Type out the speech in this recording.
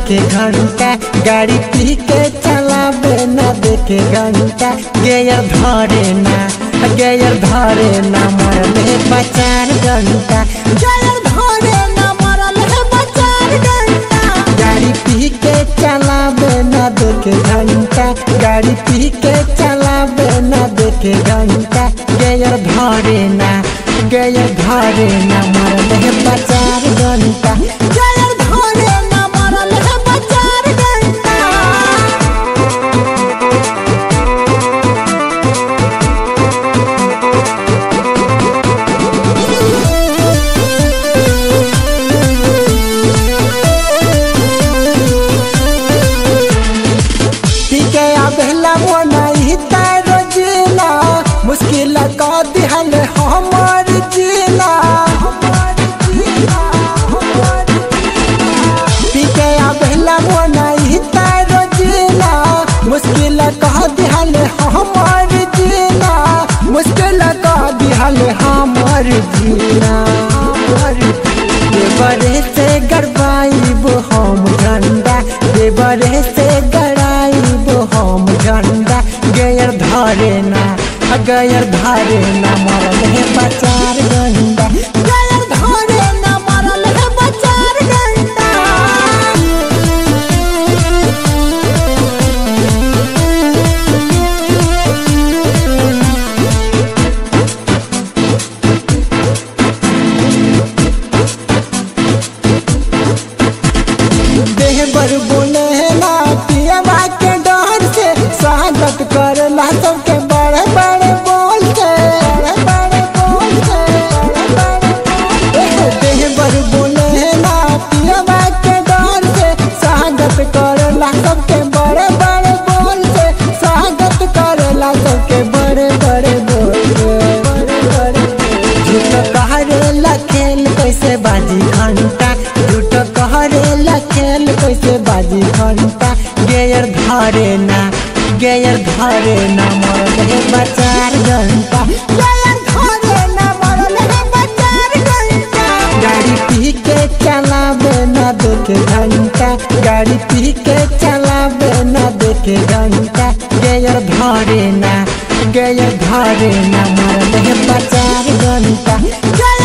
देखे घंटा गाड़ी पी के चलावे न देखे घंटा गेयर धरे ना गेयर धरे ना मरले बचार घंटा गेयर धरे ना मरले बचार घंटा गाड़ी पी के चलावे न देखे घंटा गाड़ी पी के चलावे न देखे घंटा गेयर धरे ना गेयर धरे ना मरले बचार घंटा गेयर धरे ना मरले बचार घंटा पीके आबेला मोनाई तारो जिला मुश्किल का दिहल हमर जिला पीके आबेला मोनाई तारो जिला मुश्किल का दिहल हमर जिला मुश्किल का दिहल हमर जिला देवरे से गड़बाइब हम झंडा देवरे से गड़ाइब हम झंडा गयर धरे ना गयर धरे ना मरल है बचार गंडा गयर धरे ना मरल है बचार गंडा देह बर बोले ना पियवा के डर से स्वागत करला सबके बड़े बड़े बोल के बड़े बड़े बोल के बड़े बड़े बोल के। देह बर बोले ना पियवा के डर से स्वागत करला सबके बड़े बड़े बोल से स्वागत करला सबके बड़े बड़े बोल के बड़े बड़े झूठ कहरेला खेल कैसे बाजी घंटा झूठ कहरेला खेल कैसे बाजी घंटा गेयर धरे ना गेयर धरे ना मरल है बचार घंटा गेयर धरे ना मरल है बचार घंटा गाड़ी पी के चलावे ना देखे घंटा गाड़ी पी के चलावे ना देखे घंटा गेयर धरे ना गेयर धरे ना मरल है बचार घंटा गेयर